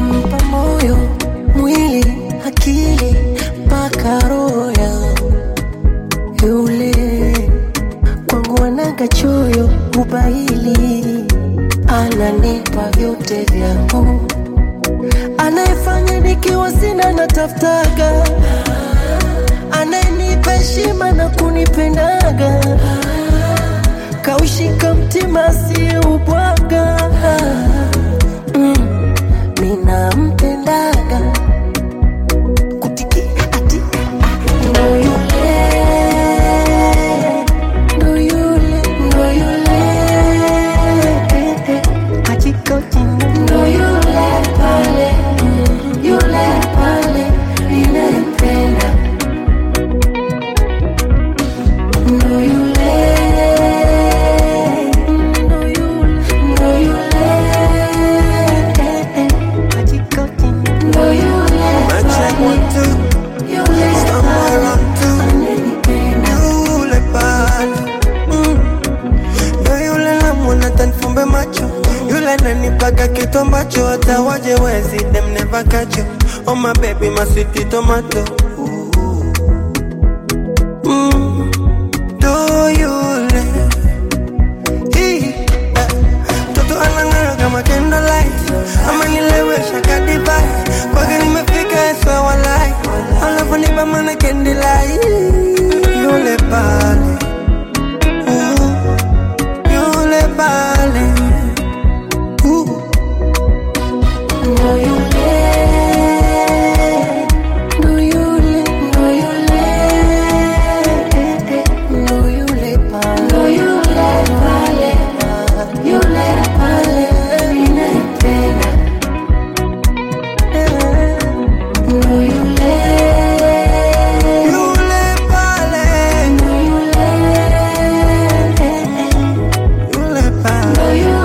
nampa moyo, mwili, akili mpaka roho yangu yule kwangu anaga choyo ubaili, ananipa vyote vyangu, anayefanya nikiwa sina natafutaga, anayenipa heshima na kunipendaga, kaushika mtima siubwaga mm, minampendaga kutiki ati ndo yule ndo yule ndo yule ajikoti ndo yule pale yule pale ninayempenda ndo yule ndo yule ndo yule ajikoti ndo yule Check one, two, yule somewhere around two. ananipenda Yule pale Mm. ndo yule namwona tanifumbe macho yule ananipaga kitu ambacho hata waje wezi dem never catch you. Oh my baby my sweet tomato Ooh. Mm. ndo yule Hii, eh, mtoto anang'ara kama candlelight amanilewesha kadivai kwake nimefika eswa walai alafu nipamana candlelight yule pale Ooh, yule pale Ooh. ndo yule ndo yule ndo yule ndo yule pale ndo yule pale yule pale ninayempenda ndo yule Yule pale ndo yule Yule pale ndo yule